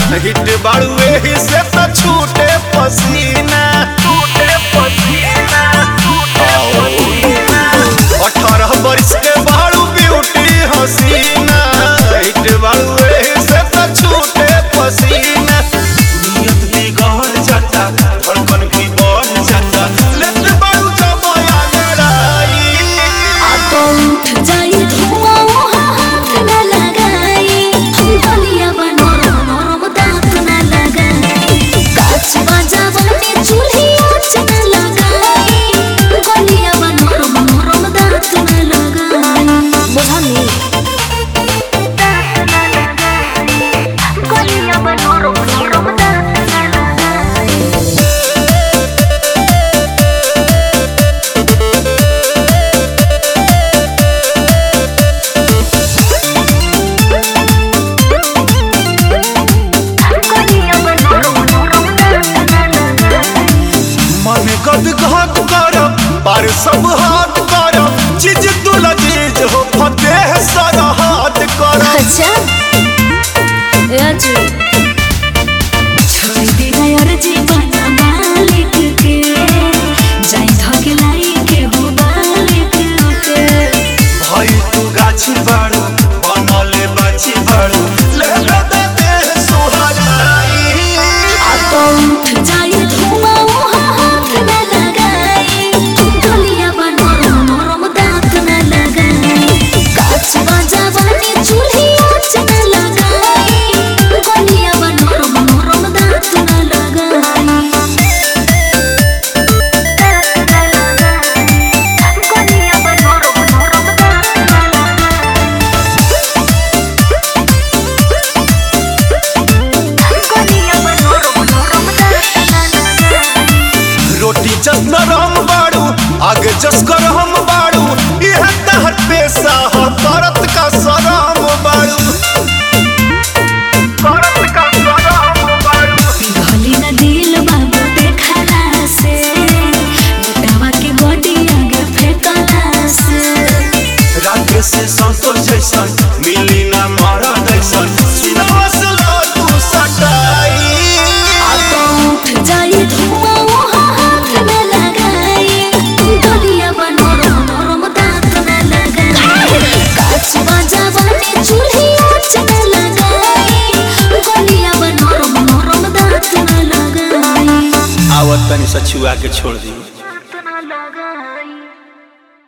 hit बाड़ू एही से तो छूटे पसीना छूटे पसीना अठारह बरिस के बाड़ू ब्यूटी हसीना हिट बाड़ू एही से तो छूटे पसीना नियत बिगड़ जाता धड़कन भी बढ़ जाता लेते बाड़ू जमाया लड़ाई तो उठ जाई धुआं वहाँ हाथ न लगाई गलिया बा नरम नरम दांत न लगाई काच बाजा बने चूल्ही आँच न लगाई गलिया बा नरम नरम दांत न लगाई बुझनी गलिया बा नरम नरम दांत न लगाई गलिया बा नरम नरम दांत न लगाई मन गद घात करब पर सब हाथ करब चीज तू लजीज हो फतेह सारा हाथ करब अच्छा राजू छोड़ दे यार जीवन मालिक के जाई धकेलाई के हो मालिक के भाई तू गाछी बाड़ू बनले बाछी बाड़ू ले ले दे देह सुहाराई आ तो उठ जाई धुआं वहाँ हाथ न लगाई गलिया बा नरम नरम दांत न लगाई काच बाजा बने चूल्ही आँच न लगाई गलिया बा नरम नरम दांत न लगाई गलिया बा नरम नरम दांत न लगाई गलिया बा नरम नरम दांत न लगाई रोटी जस नरम बाड़ू आगे जस गरम बाड़ू यह तहर पेशा हो करत का सराम बाड़ू करत का सराम बाड़ू पिघली न दिल बाबू देखला से लुटावा के बॉडी आगे फेंकला से रात से संतोष जैसन मिली ना मारा जैसन सिनवा से लो तू सटाई आ तो उठ जाई धुआं वहाँ हाथ न लगाई गलिया बा नरम नरम दांत न लगाई काच बाजा बने चूल्ही आँच न लगाई गलिया बा नरम नरम दांत न लगाई आवत तनी सचुआ के छोड़ दी